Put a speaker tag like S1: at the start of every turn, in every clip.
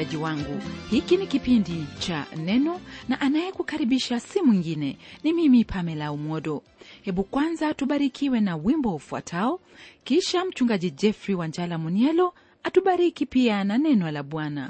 S1: msikilizaji wangu hiki ni kipindi cha neno na anayekukaribisha si mwingine ni mimi pamela umodo hebu kwanza tubarikiwe na wimbo ufuatao kisha mchungaji jeffrey wanjala munielo atubariki pia na neno la bwana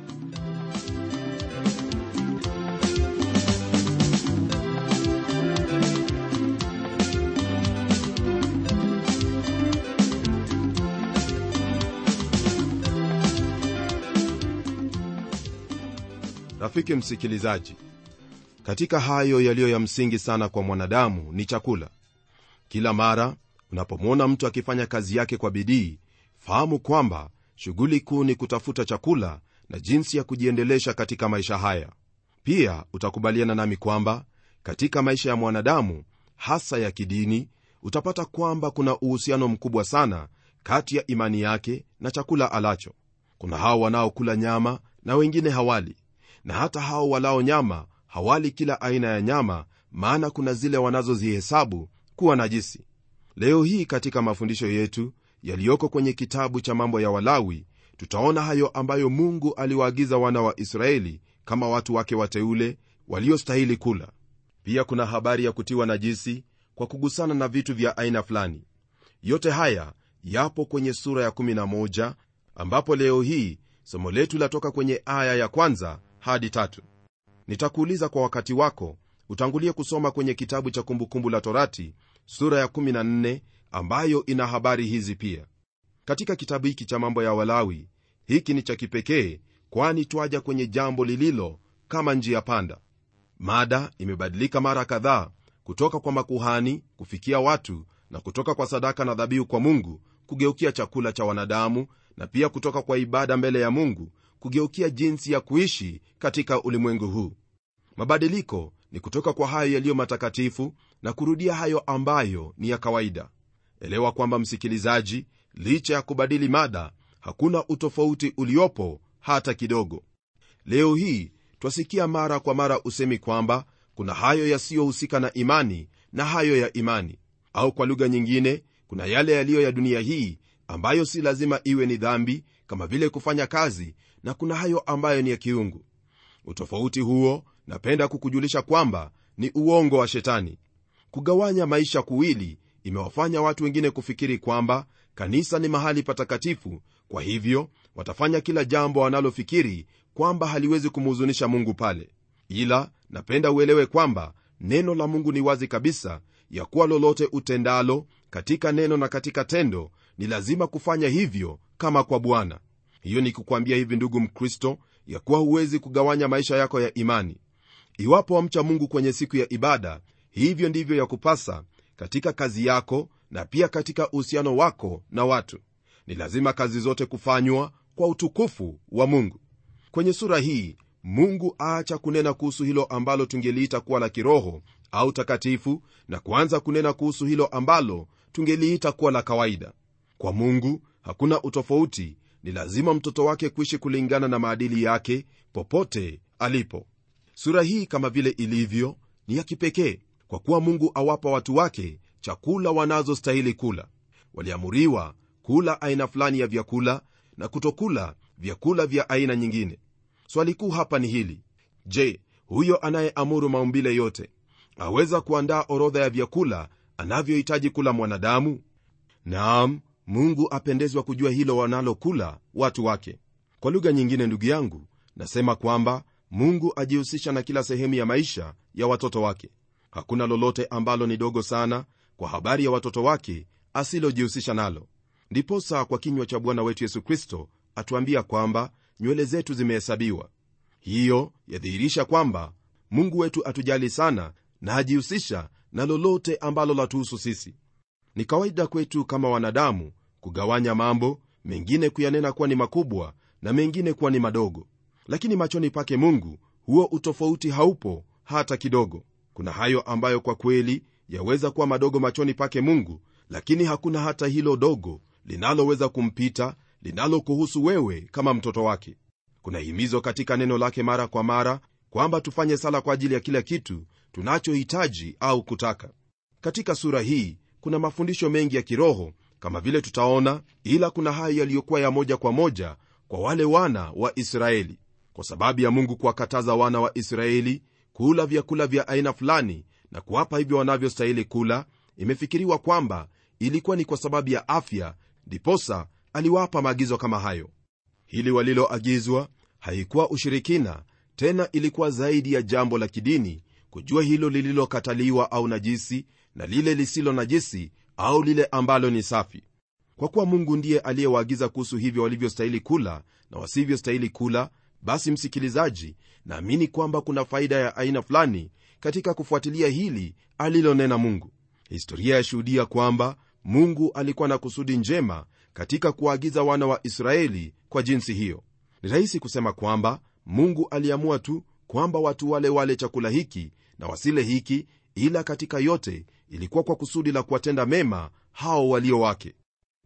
S2: rafiki msikilizaji katika hayo yaliyo ya msingi sana kwa mwanadamu ni chakula kila mara unapomwona mtu akifanya kazi yake kwa bidii fahamu kwamba shughuli kuu ni kutafuta chakula na jinsi ya kujiendelesha katika maisha haya pia utakubaliana nami kwamba katika maisha ya mwanadamu hasa ya kidini utapata kwamba kuna uhusiano mkubwa sana kati ya imani yake na chakula alacho kuna hao wanaokula nyama na wengine hawali na hata hao walao nyama hawali kila aina ya nyama maana kuna zile wanazozihesabu kuwa najisi leo hii katika mafundisho yetu yaliyoko kwenye kitabu cha mambo ya walawi tutaona hayo ambayo mungu aliwaagiza wana wa israeli kama watu wake wateule waliostahili kula pia kuna habari ya kutiwa najisi kwa kugusana na vitu vya aina fulani yote haya yapo kwenye sura ya 11 ambapo leo hii somo letu latoka kwenye aya ya kwanza hadi tatu nitakuuliza kwa wakati wako utangulie kusoma kwenye kitabu cha kumbukumbu la torati sura ya 14 ambayo ina habari hizi pia katika kitabu hiki cha mambo ya walawi hiki ni cha kipekee kwani twaja kwenye jambo lililo kama njia panda mada imebadilika mara kadhaa kutoka kwa makuhani kufikia watu na kutoka kwa sadaka na dhabihu kwa mungu kugeukia chakula cha wanadamu na pia kutoka kwa ibada mbele ya mungu kugeukia jinsi ya kuishi katika ulimwengu huu mabadiliko ni kutoka kwa hayo yaliyo matakatifu na kurudia hayo ambayo ni ya kawaida elewa kwamba msikilizaji licha ya kubadili mada hakuna utofauti uliopo hata kidogo leo hii twasikia mara kwa mara usemi kwamba kuna hayo yasiyohusika na imani na hayo ya imani au kwa lugha nyingine kuna yale yaliyo ya dunia hii ambayo si lazima iwe ni dhambi kama vile kufanya kazi na kuna hayo ambayo ni ya kiungu utofauti huo napenda kukujulisha kwamba ni uongo wa shetani kugawanya maisha kuwili imewafanya watu wengine kufikiri kwamba kanisa ni mahali patakatifu kwa hivyo watafanya kila jambo wanalofikiri kwamba haliwezi kumhuzunisha mungu pale ila napenda uelewe kwamba neno la mungu ni wazi kabisa ya kuwa lolote utendalo katika neno na katika tendo ni lazima kufanya hivyo kama kwa bwana hiyo ni kukwambia hivi ndugu mkristo ya kuwa huwezi kugawanya maisha yako ya imani iwapo wamcha mungu kwenye siku ya ibada hivyo ndivyo ya kupasa katika kazi yako na pia katika uhusiano wako na watu ni lazima kazi zote kufanywa kwa utukufu wa mungu kwenye sura hii mungu aacha kunena kuhusu hilo ambalo tungeliita kuwa la kiroho au takatifu na kuanza kunena kuhusu hilo ambalo tungeliita kuwa la kawaida kwa mungu hakuna utofauti ni lazima mtoto wake kuishi kulingana na maadili yake popote alipo sura hii kama vile ilivyo ni ya kipekee kwa kuwa mungu awapa watu wake chakula wanazostahili kula waliamuriwa kula aina fulani ya vyakula na kutokula vyakula vya aina nyingine swali kuu hapa ni hili je huyo anayeamuru maumbile yote aweza kuandaa orodha ya vyakula anavyohitaji kula mwanadamu naam mungu apendezwa kujua hilo wanalokula watu wake kwa lugha nyingine ndugu yangu nasema kwamba mungu ajihusisha na kila sehemu ya maisha ya watoto wake hakuna lolote ambalo ni dogo sana kwa habari ya watoto wake asilojihusisha nalo ndiposa kwa kinywa cha bwana wetu yesu kristo atuambia kwamba nywele zetu zimehesabiwa hiyo yadhihirisha kwamba mungu wetu atujali sana na ajihusisha na lolote ambalo latuhusu sisi ni kawaida kwetu kama wanadamu kugawanya mambo mengine kuyanena kuwa ni makubwa na mengine kuwa ni madogo lakini machoni pake mungu huo utofauti haupo hata kidogo kuna hayo ambayo kwa kweli yaweza kuwa madogo machoni pake mungu lakini hakuna hata hilo dogo linaloweza kumpita linalokuhusu wewe kama mtoto wake kuna himizo katika neno lake mara kwa mara kwamba tufanye sala kwa ajili ya kila kitu tunachohitaji au kutaka katika sura hii kuna mafundisho mengi ya kiroho kama vile tutaona ila kuna hayo yaliyokuwa ya moja kwa moja kwa wale wana wa israeli kwa sababu ya mungu kuwakataza wana wa israeli kula vyakula vya aina fulani na kuwapa hivyo wanavyostahili kula imefikiriwa kwamba ilikuwa ni kwa sababu ya afya ndiposa aliwapa maagizo kama hayo hili waliloagizwa haikuwa ushirikina tena ilikuwa zaidi ya jambo la kidini kujua hilo lililokataliwa au najisi na lile lisilo najisi au lile ambalo ni safi kwa kuwa mungu ndiye aliyewaagiza kuhusu hivyo walivyostahili kula na wasivyostahili kula basi msikilizaji naamini kwamba kuna faida ya aina fulani katika kufuatilia hili alilonena mungu historia yashuhudia kwamba mungu alikuwa na kusudi njema katika kuwaagiza wana wa israeli kwa jinsi hiyo ni rahisi kusema kwamba mungu aliamua tu kwamba watu wale wale chakula hiki na wasile hiki ila katika yote ilikuwa kwa kusudi la kuwatenda mema hao walio wake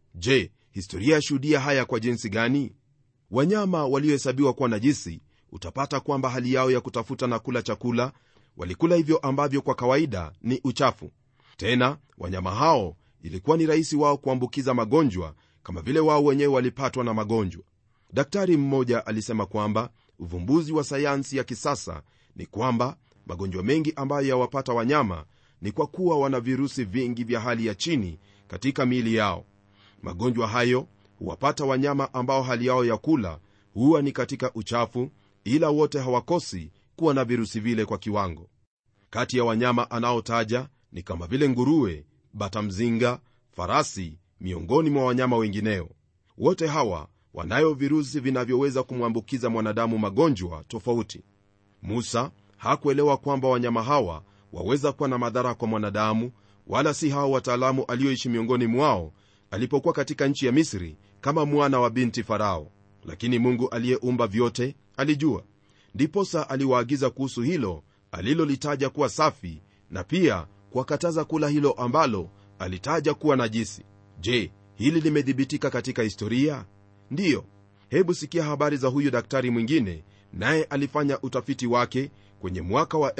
S2: je historia yashuhudia haya kwa jinsi gani wanyama waliohesabiwa kuwa najisi utapata kwamba hali yao ya kutafuta na kula chakula walikula hivyo ambavyo kwa kawaida ni uchafu tena wanyama hao ilikuwa ni rahisi wao kuambukiza magonjwa kama vile wao wenyewe walipatwa na magonjwa daktari mmoja alisema kwamba uvumbuzi wa sayansi ya kisasa ni kwamba magonjwa mengi ambayo yawapata wanyama ni kwa kuwa wana virusi vingi vya hali ya chini katika miili yao magonjwa hayo huwapata wanyama ambao hali yao ya kula huwa ni katika uchafu ila wote hawakosi kuwa na virusi vile kwa kiwango kati ya wanyama anaotaja ni kama vile nguruwe batamzinga farasi miongoni mwa wanyama wengineo wote hawa wanayo virusi vinavyoweza kumwambukiza mwanadamu magonjwa tofauti musa hakuelewa kwamba wanyama hawa waweza kuwa na madhara kwa mwanadamu wala si hao wataalamu alioishi miongoni mwao alipokuwa katika nchi ya misri kama mwana wa binti farao lakini mungu aliyeumba vyote alijua ndiposa aliwaagiza kuhusu hilo alilolitaja kuwa safi na pia kuwakataza kula hilo ambalo alitaja kuwa najisi je hili limedhibitika katika historia ndiyo hebu sikia habari za huyu daktari mwingine naye alifanya utafiti wake kwenye mwaka wa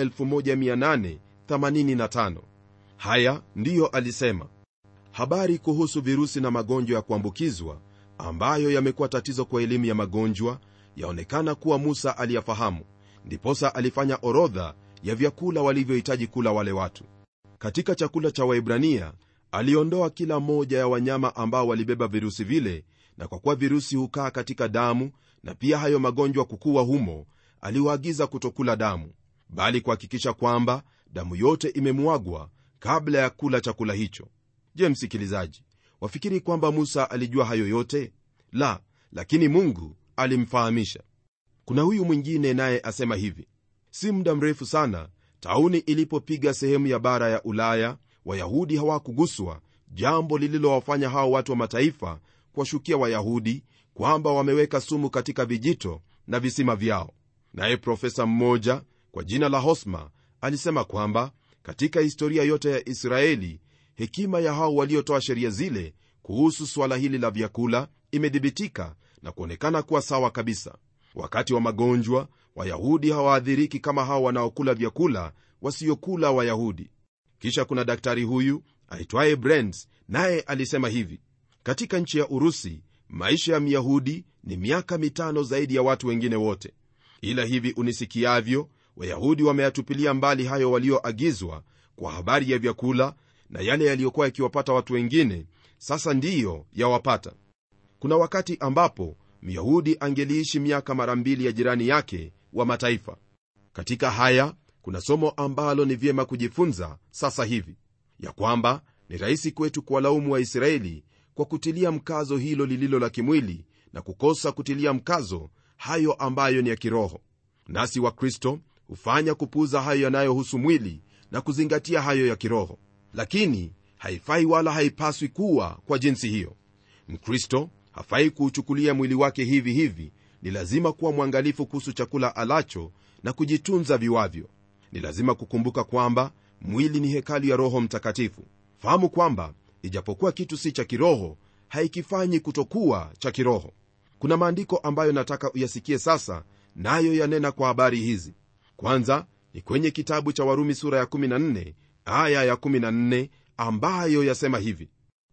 S2: 1885 haya ndiyo alisema habari kuhusu virusi na magonjwa ya kuambukizwa ambayo yamekuwa tatizo kwa elimu ya magonjwa yaonekana kuwa musa aliyafahamu ndiposa alifanya orodha ya vyakula walivyohitaji kula wale watu katika chakula cha waibrania aliondoa kila moja ya wanyama ambao walibeba virusi vile na kwa kuwa virusi hukaa katika damu na pia hayo magonjwa kukuwa humo aliwaagiza kutokula damu bali kuhakikisha kwamba damu yote imemwagwa kabla ya kula chakula hicho je msikilizaji wafikiri kwamba musa alijua hayo yote la lakini mungu alimfahamisha kuna huyu mwingine naye asema hivi si muda mrefu sana tauni ilipopiga sehemu ya bara ya ulaya wayahudi hawakuguswa jambo lililowafanya hao watu wa mataifa kuwashukia wayahudi kwamba wameweka sumu katika vijito na visima vyao naye profesa mmoja kwa jina la hosma alisema kwamba katika historia yote ya israeli hekima ya hao waliotoa sheria zile kuhusu suala hili la vyakula imedhibitika na kuonekana kuwa sawa kabisa wakati wa magonjwa wayahudi hawaadhiriki kama hao wanaokula vyakula wasiokula wayahudi kisha kuna daktari huyu aitwaye brents naye alisema hivi katika nchi ya urusi maisha ya myahudi ni miaka mitano zaidi ya watu wengine wote ila hivi unisikiavyo wayahudi wameyatupilia mbali hayo walioagizwa kwa habari ya vyakula na yale yaliyokuwa yakiwapata watu wengine sasa ndiyo yawapata kuna wakati ambapo myahudi angeliishi miaka mara mbili ya jirani yake wa mataifa katika haya kuna somo ambalo ni vyema kujifunza sasa hivi ya kwamba ni rahisi kwetu kuwalaumu waisraeli kwa kutilia mkazo hilo lililo la kimwili na kukosa kutilia mkazo hayo ambayo ni ya kiroho nasi wakristo hufanya kupuuza hayo yanayohusu mwili na kuzingatia hayo ya kiroho lakini haifai wala haipaswi kuwa kwa jinsi hiyo mkristo hafai kuuchukulia mwili wake hivi hivi ni lazima kuwa mwangalifu kuhusu chakula alacho na kujitunza viwavyo ni lazima kukumbuka kwamba mwili ni hekalu ya roho mtakatifu fahamu kwamba ijapokuwa kitu si cha kiroho haikifanyi kutokuwa cha kiroho kuna maandiko ambayo nataka uyasikie sasa nayo yanena kwa habari hizi kwanza ni kwenye kitabu cha warumi sura ya 14 aya ya 14 ambayo yasema hivi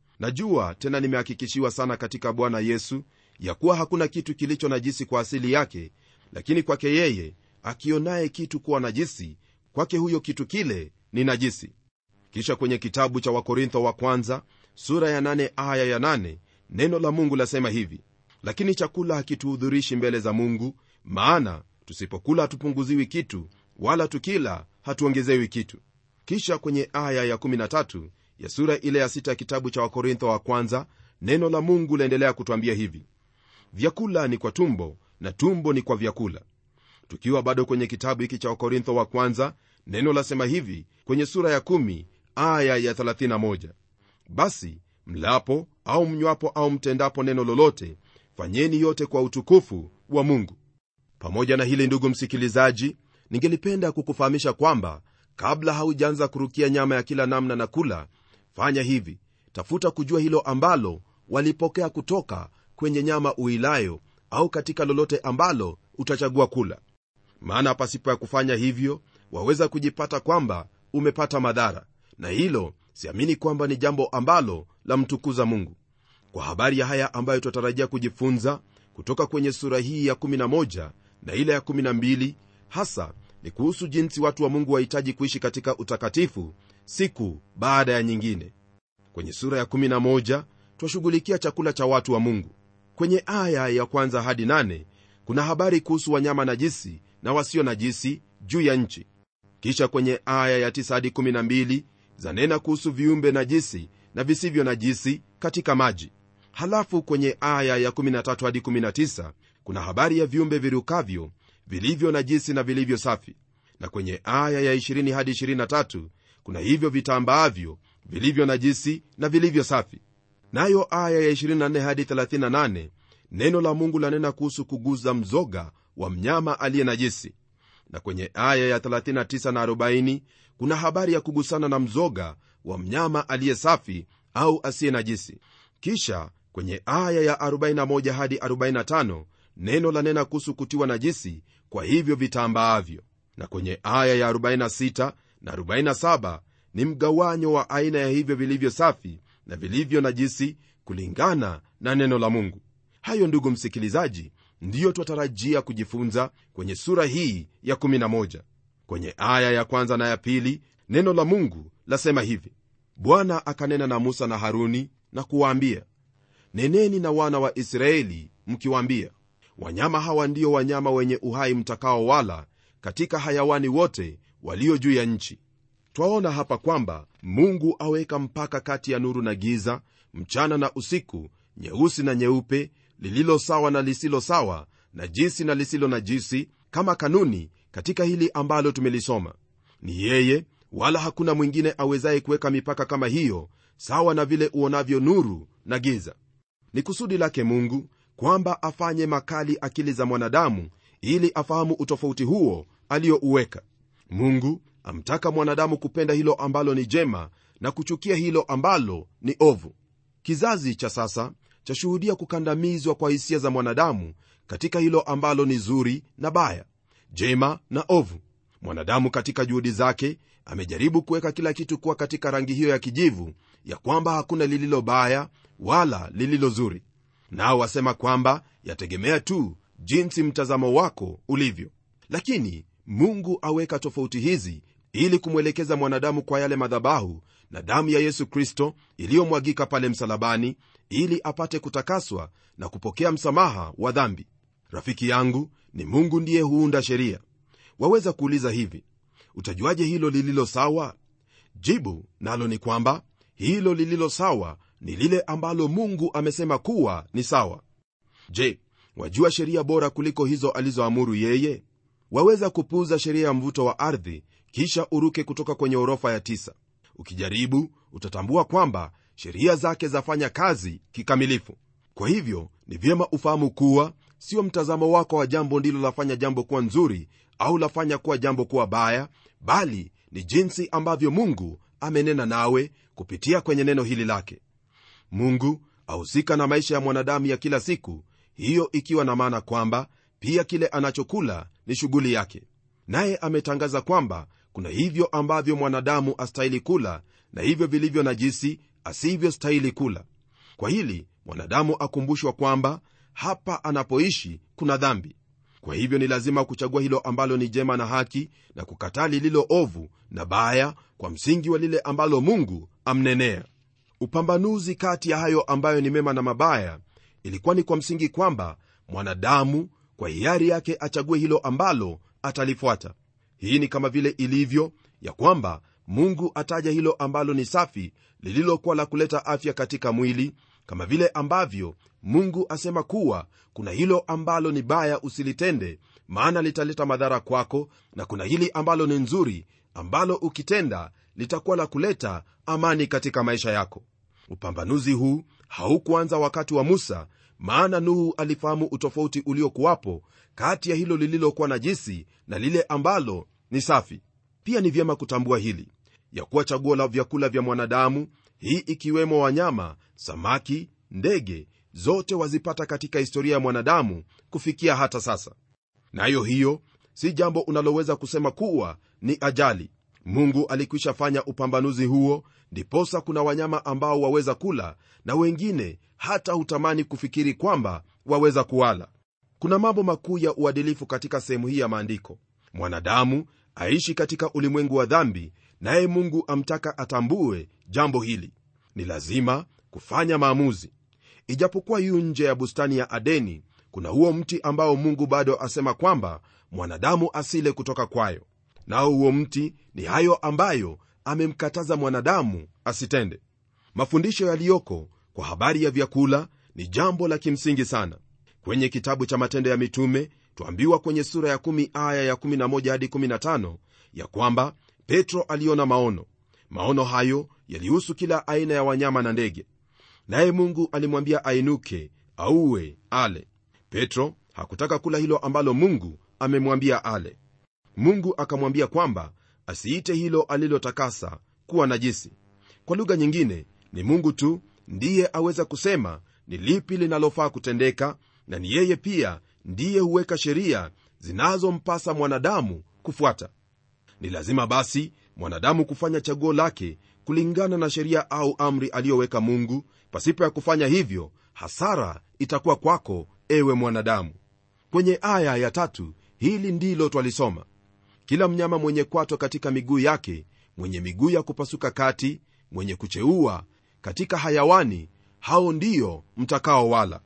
S2: najua tena nimehakikishiwa sana katika bwana yesu ya kuwa hakuna kitu kilicho najisi kwa asili yake lakini kwake yeye akionaye kitu kuwa najisi kwake huyo kitu kile ni najisi kisha kwenye kitabu cha wakorintho wa kwanza sura ya 8 aya ya 8 neno la mungu lasema hivi lakini chakula hakituhudhurishi mbele za mungu maana tusipokula hatupunguziwi kitu wala tukila hatuongezewi kitu kisha kwenye aya ya 13 ya sura ile ya 6 ya kitabu cha wakorintho wa kwanza neno la mungu laendelea kutwambia hivi vyakula ni kwa tumbo na tumbo ni kwa vyakula tukiwa bado kwenye kitabu hiki cha wakorintho wa kwanza neno lasema hivi kwenye sura ya 1 aya ya 31 basi mlapo au mnywapo au mtendapo neno lolote fanyeni yote kwa utukufu wa mungu pamoja na hili ndugu msikilizaji ningelipenda kukufahamisha kwamba kabla haujaanza kurukia nyama ya kila namna na kula fanya hivi tafuta kujua hilo ambalo walipokea kutoka kwenye nyama uilayo au katika lolote ambalo utachagua kula maana pasipo ya kufanya hivyo waweza kujipata kwamba umepata madhara na hilo siamini kwamba ni jambo ambalo lamtukuza mungu kwa habari ya haya ambayo tutatarajia kujifunza kutoka kwenye sura hii ya 11 na ile ya 12 hasa ni kuhusu jinsi watu wa mungu wahitaji kuishi katika utakatifu siku baada ya nyingine kwenye sura ya 11 twashughulikia chakula cha watu wa mungu kwenye aya ya kwanza hadi 8 kuna habari kuhusu wanyama najisi na wasio najisi juu ya nchi kisha kwenye aya ya 9 hadi 12 zanena kuhusu viumbe najisi na visivyo najisi katika maji halafu kwenye aya ya 13 hadi 19 kuna habari ya viumbe virukavyo vilivyo najisi na vilivyo safi na kwenye aya ya 20 hadi 23 kuna hivyo vitambaavyo vilivyo najisi na vilivyo safi nayo aya ya 24 hadi 38 neno la mungu lanena kuhusu kuguza mzoga wa mnyama aliye najisi na kwenye aya ya 39 na 40 kuna habari ya kugusana na mzoga wa mnyama aliye safi au asiye najisi kisha kwenye aya ya 41 hadi 45 neno lanena kuhusu kutiwa najisi kwa hivyo vitambaavyo na kwenye aya ya 46 na 47 ni mgawanyo wa aina ya hivyo vilivyo safi na vilivyo najisi kulingana na neno la mungu hayo ndugu msikilizaji ndiyo twatarajia kujifunza kwenye sura hii ya 11 kwenye aya ya kwanza na ya pili neno la mungu lasema hivi bwana akanena na musa na haruni na kuwaambia neneni na wana wa israeli mkiwaambia wanyama hawa ndio wanyama wenye uhai mtakao wala katika hayawani wote walio juu ya nchi twaona hapa kwamba mungu aweka mpaka kati ya nuru na giza mchana na usiku nyeusi na nyeupe lililo sawa na lisilo sawa na jisi na lisilo na jisi kama kanuni katika hili ambalo tumelisoma ni yeye wala hakuna mwingine awezaye kuweka mipaka kama hiyo sawa na vile uonavyo nuru na giza ni kusudi lake mungu kwamba afanye makali akili za mwanadamu ili afahamu utofauti huo aliyouweka mungu amtaka mwanadamu kupenda hilo ambalo ni jema na kuchukia hilo ambalo ni ovu kizazi cha sasa chashuhudia kukandamizwa kwa hisia za mwanadamu katika hilo ambalo ni zuri na baya jema na ovu mwanadamu katika juhudi zake amejaribu kuweka kila kitu kuwa katika rangi hiyo ya kijivu ya kwamba hakuna lililo baya wala lililo zuri nao wasema kwamba yategemea tu jinsi mtazamo wako ulivyo lakini mungu aweka tofauti hizi ili kumwelekeza mwanadamu kwa yale madhabahu na damu ya yesu kristo iliyomwagika pale msalabani ili apate kutakaswa na kupokea msamaha wa dhambi rafiki yangu ni mungu ndiye huunda sheria waweza kuuliza hivi utajuaje hilo lililo sawa jibu nalo ni kwamba hilo lililo sawa ni lile ambalo mungu amesema kuwa ni sawa je wajua sheria bora kuliko hizo alizoamuru yeye waweza kupuuza sheria ya mvuto wa ardhi kisha uruke kutoka kwenye orofa ya tisa ukijaribu utatambua kwamba sheria zake zafanya kazi kikamilifu kwa hivyo ni vyema ufahamu kuwa sio mtazamo wako wa jambo ndilo lafanya jambo kuwa nzuri au lafanya kuwa jambo kuwa baya bali ni jinsi ambavyo mungu amenena nawe kupitia kwenye neno hili lake mungu ahusika na maisha ya mwanadamu ya kila siku hiyo ikiwa na maana kwamba pia kile anachokula ni shughuli yake naye ametangaza kwamba kuna hivyo ambavyo mwanadamu astahili kula na hivyo vilivyo najisi asivyostahili kula kwa hili mwanadamu akumbushwa kwamba hapa anapoishi kuna dhambi kwa hivyo ni lazima kuchagua hilo ambalo ni jema na haki na kukataa lililo ovu na baya kwa msingi wa lile ambalo mungu amnenea upambanuzi kati ya hayo ambayo ni mema na mabaya ilikuwa ni kwa msingi kwamba mwanadamu kwa hiari yake achague hilo ambalo atalifuata hii ni kama vile ilivyo ya kwamba mungu ataja hilo ambalo ni safi lililokuwa la kuleta afya katika mwili kama vile ambavyo mungu asema kuwa kuna hilo ambalo ni baya usilitende maana litaleta madhara kwako na kuna hili ambalo ni nzuri ambalo ukitenda litakuwa la kuleta amani katika maisha yako upambanuzi huu haukuanza wakati wa musa maana nuhu alifahamu utofauti uliokuwapo kati ya hilo lililokuwa najisi na lile ambalo ni safi pia ni vyema kutambua hili ya kuwa chaguo la vyakula vya mwanadamu hii ikiwemo wanyama samaki ndege zote wazipata katika historia ya mwanadamu kufikia hata sasa nayo na hiyo si jambo unaloweza kusema kuwa ni ajali mungu alikwisha fanya upambanuzi huo ndiposa kuna wanyama ambao waweza kula na wengine hata hutamani kufikiri kwamba waweza kuwala kuna mambo makuu ya uadilifu katika sehemu hii ya maandiko mwanadamu aishi katika ulimwengu wa dhambi naye mungu amtaka atambue jambo hili ni lazima kufanya maamuzi ijapokuwa yu nje ya bustani ya adeni kuna huo mti ambao mungu bado asema kwamba mwanadamu asile kutoka kwayo nao huo mti ni hayo ambayo amemkataza mwanadamu asitende mafundisho yaliyoko kwa habari ya vyakula ni jambo la kimsingi sana kwenye kitabu cha matendo ya mitume twambiwa kwenye sura ya 1 aya ya 11 hadi 15 ya kwamba petro aliona maono maono hayo yalihusu kila aina ya wanyama na ndege naye mungu alimwambia ainuke auwe ale petro hakutaka kula hilo ambalo mungu amemwambia ale mungu akamwambia kwamba asiite hilo alilotakasa kuwa najisi kwa lugha nyingine ni mungu tu ndiye aweza kusema ni lipi linalofaa kutendeka na ni yeye pia ndiye huweka sheria zinazompasa mwanadamu kufuata ni lazima basi mwanadamu kufanya chaguo lake kulingana na sheria au amri aliyoweka mungu pasipo ya kufanya hivyo hasara itakuwa kwako ewe mwanadamu kwenye aya ya tatu hili ndilo twalisoma kila mnyama mwenye kwato katika miguu yake mwenye miguu ya kupasuka kati mwenye kucheua katika hayawani hao ndiyo mtakaowala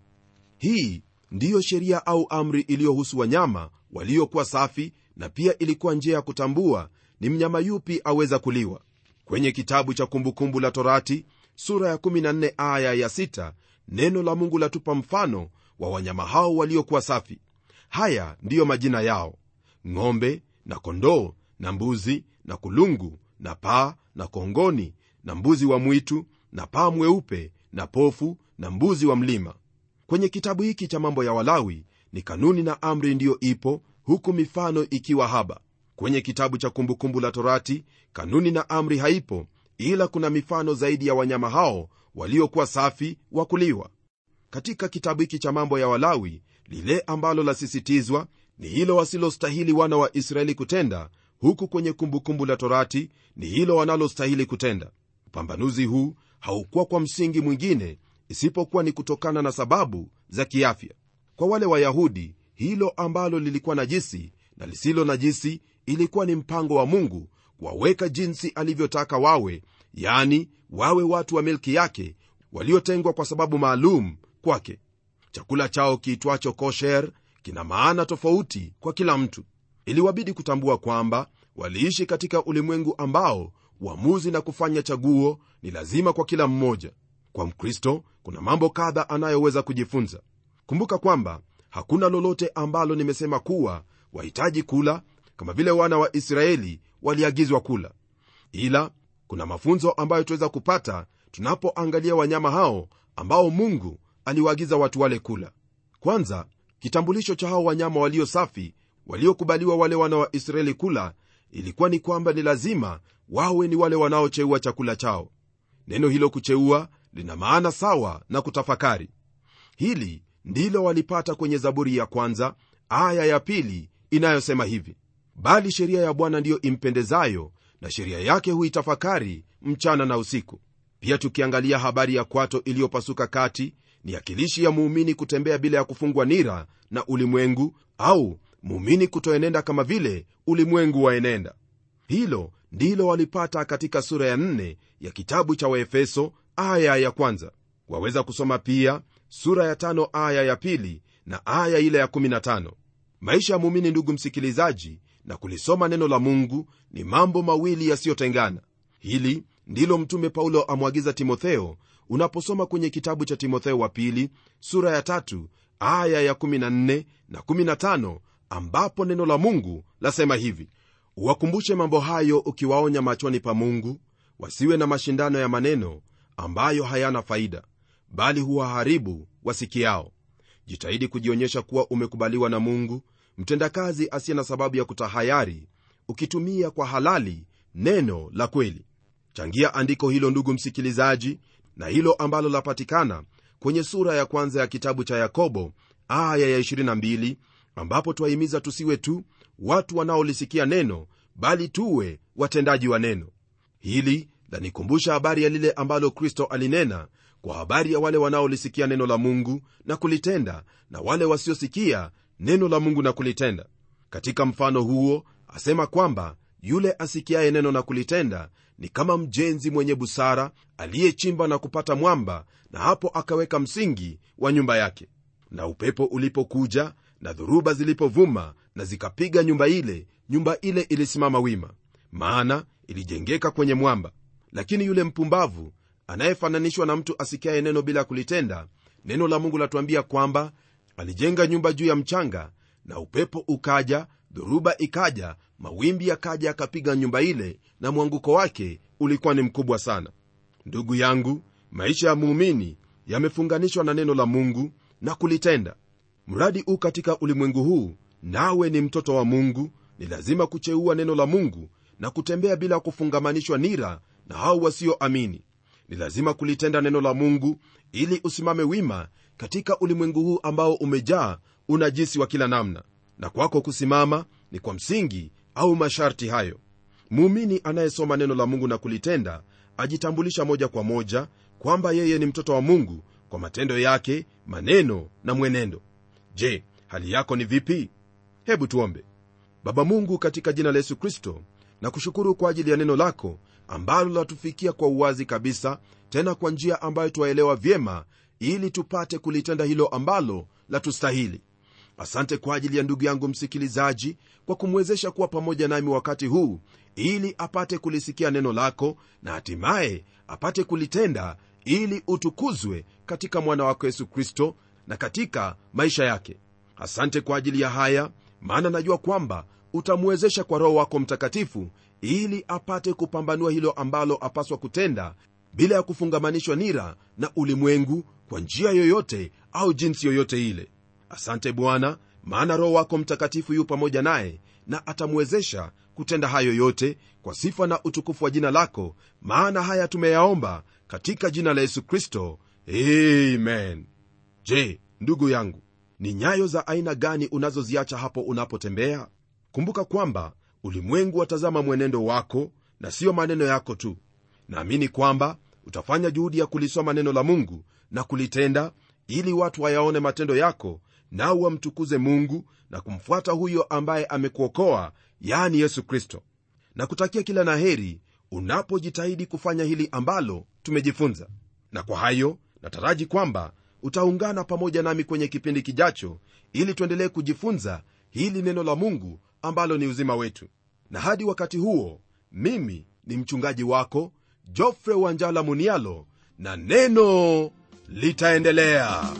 S2: hii ndiyo sheria au amri iliyohusu wanyama waliokuwa safi na pia ilikuwa njia ya kutambua ni mnyama yupi aweza kuliwa kwenye kitabu cha kumbukumbu la torati sura ya 14 aya ya 6 neno la mungu latupa mfano wa wanyama hao waliokuwa safi haya ndiyo majina yao ng'ombe na kondoo na mbuzi na kulungu na paa na kongoni na mbuzi wa mwitu na paa mweupe na pofu na mbuzi wa mlima kwenye kitabu hiki cha mambo ya walawi ni kanuni na amri ndiyo ipo huku mifano ikiwa haba kwenye kitabu cha kumbukumbu la torati kanuni na amri haipo ila kuna mifano zaidi ya wanyama hao waliokuwa safi wa kuliwa katika kitabu hiki cha mambo ya walawi lile ambalo lasisitizwa ni hilo wasilostahili wana wa israeli kutenda huku kwenye kumbukumbu la torati ni hilo wanalostahili kutenda upambanuzi huu haukuwa kwa msingi mwingine isipokuwa ni kutokana na sababu za kiafya kwa wale wayahudi hilo ambalo lilikuwa najisi na lisilo najisi ilikuwa ni mpango wa mungu kuwaweka jinsi alivyotaka wawe yani wawe watu wa milki yake waliotengwa kwa sababu maalum kwake chakula chao kiitwacho kosher kina maana tofauti kwa kila mtu iliwabidi kutambua kwamba waliishi katika ulimwengu ambao uamuzi na kufanya chaguo ni lazima kwa kila mmoja kwa mkristo kuna mambo kadha anayoweza kujifunza kumbuka kwamba hakuna lolote ambalo nimesema kuwa wahitaji kula kama vile wana wa israeli waliagizwa kula ila kuna mafunzo ambayo tuweza kupata tunapoangalia wanyama hao ambao mungu aliwaagiza watu wale kula kwanza kitambulisho cha hao wanyama walio safi waliokubaliwa wale wana wa israeli kula ilikuwa ni kwamba ni lazima wawe ni wale wanaocheua chakula chao neno hilo kucheua lina maana sawa na kutafakari hili ndilo walipata kwenye zaburi ya kwanza aya ya pili inayosema hivi bali sheria ya bwana ndiyo impendezayo na sheria yake huitafakari mchana na usiku pia tukiangalia habari ya kwato iliyopasuka kati ni akilishi ya muumini kutembea bila ya kufungwa nira na ulimwengu au muumini kutoenenda kama vile ulimwengu waenenda hilo ndilo walipata katika sura ya nne ya kitabu cha waefeso aya ya kwanza waweza kusoma pia sura ya tano aya ya pili na aya ile ya 15 maisha ya muumini ndugu msikilizaji na kulisoma neno la mungu ni mambo mawili yasiyotengana hili ndilo mtume paulo amwagiza timotheo unaposoma kwenye kitabu cha timotheo wa pili sura ya tatu aya ya 14 na 15 ambapo neno la mungu lasema hivi uwakumbushe mambo hayo ukiwaonya machoni pa mungu wasiwe na mashindano ya maneno ambayo hayana faida bali huwaharibu wasikiao jitahidi kujionyesha kuwa umekubaliwa na mungu mtendakazi asiye na sababu ya kutahayari ukitumia kwa halali neno la kweli changia andiko hilo ndugu msikilizaji na hilo ambalo lapatikana kwenye sura ya kwanza ya kitabu cha yakobo aya ya 22 ambapo twahimiza tusiwe tu watu wanaolisikia neno bali tuwe watendaji wa neno hili lanikumbusha habari ya lile ambalo kristo alinena kwa habari ya wale wanaolisikia neno la mungu na kulitenda na wale wasiosikia neno la mungu na kulitenda katika mfano huo asema kwamba yule asikiaye neno na kulitenda ni kama mjenzi mwenye busara aliyechimba na kupata mwamba na hapo akaweka msingi wa nyumba yake na upepo ulipokuja na dhoruba zilipovuma na zikapiga nyumba ile nyumba ile ilisimama wima maana ilijengeka kwenye mwamba lakini yule mpumbavu anayefananishwa na mtu asikiaye neno bila kulitenda neno la mungu latuambia kwamba alijenga nyumba juu ya mchanga na upepo ukaja dhoruba ikaja mawimbi yakaja yakapiga nyumba ile na mwanguko wake ulikuwa ni mkubwa sana ndugu yangu maisha ya muumini yamefunganishwa na neno la mungu na kulitenda mradi u katika ulimwengu huu nawe ni mtoto wa mungu ni lazima kucheua neno la mungu na kutembea bila kufungamanishwa nira na hao wasioamini ni lazima kulitenda neno la mungu ili usimame wima katika ulimwengu huu ambao umejaa unajisi wa kila namna na kwako kusimama ni kwa msingi au masharti hayo muumini anayesoma neno la mungu na kulitenda ajitambulisha moja kwa moja kwamba yeye ni mtoto wa mungu kwa matendo yake maneno na mwenendo je hali yako ni vipi hebu tuombe baba mungu katika jina la yesu kristo na kushukuru kwa ajili ya neno lako ambalo latufikia kwa uwazi kabisa tena kwa njia ambayo twaelewa vyema ili tupate kulitenda hilo ambalo latustahili asante kwa ajili ya ndugu yangu msikilizaji kwa kumwezesha kuwa pamoja nami wakati huu ili apate kulisikia neno lako na hatimaye apate kulitenda ili utukuzwe katika mwana wako yesu kristo na katika maisha yake asante kwa ajili ya haya maana najua kwamba utamwezesha kwa roho wako mtakatifu ili apate kupambanua hilo ambalo apaswa kutenda bila ya kufungamanishwa nira na ulimwengu kwa njia yoyote au jinsi yoyote ile asante bwana maana roho wako mtakatifu yu pamoja naye na atamwezesha kutenda hayo yote kwa sifa na utukufu wa jina lako maana haya tumeyaomba katika jina la yesu kristo amen je ndugu yangu ni nyayo za aina gani unazoziacha hapo unapotembea kumbuka kwamba ulimwengu watazama mwenendo wako na siyo maneno yako tu naamini kwamba utafanya juhudi ya kulisoma neno la mungu na kulitenda ili watu wayaone matendo yako nao wamtukuze mungu na kumfuata huyo ambaye amekuokoa yani yesu kristo na kutakia kila na heri unapojitahidi kufanya hili ambalo tumejifunza na kwa hayo nataraji kwamba utaungana pamoja nami kwenye kipindi kijacho ili tuendelee kujifunza hili neno la mungu ambalo ni uzima wetu na hadi wakati huo mimi ni mchungaji wako jofre wanjala munialo na neno litaendelea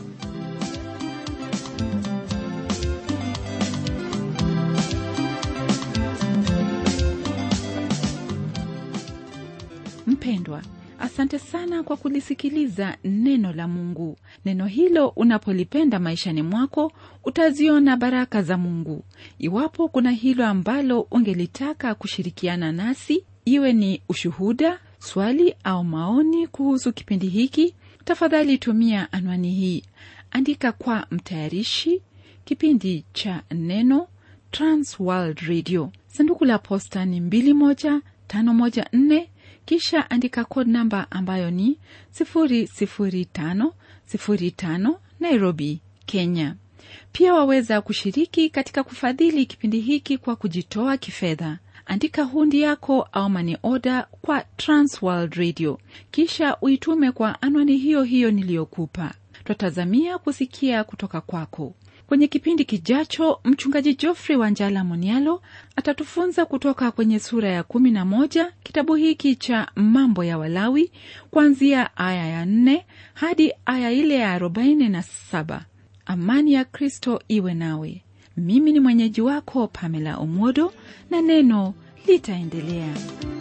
S1: mpendwa asante sana kwa kulisikiliza neno la mungu neno hilo unapolipenda maishani mwako utaziona baraka za mungu iwapo kuna hilo ambalo ungelitaka kushirikiana nasi iwe ni ushuhuda swali au maoni kuhusu kipindi hiki tafadhali tumia anwani hii andika kwa mtayarishi kipindi cha neno transworld radio sanduku la posta ni 21514 kisha andika code namba ambayo ni 00505 nairobi kenya pia waweza kushiriki katika kufadhili kipindi hiki kwa kujitoa kifedha andika hundi yako au mani oda kwa transworld radio kisha uitume kwa anwani hiyo hiyo niliyokupa twatazamia kusikia kutoka kwako kwenye kipindi kijacho mchungaji joffrey wanjala monialo atatufunza kutoka kwenye sura ya 11 kitabu hiki cha mambo ya walawi kuanzia aya ya 4 hadi aya ile ya 47 amani ya kristo iwe nawe mimi ni mwenyeji wako pamela omodo na neno litaendelea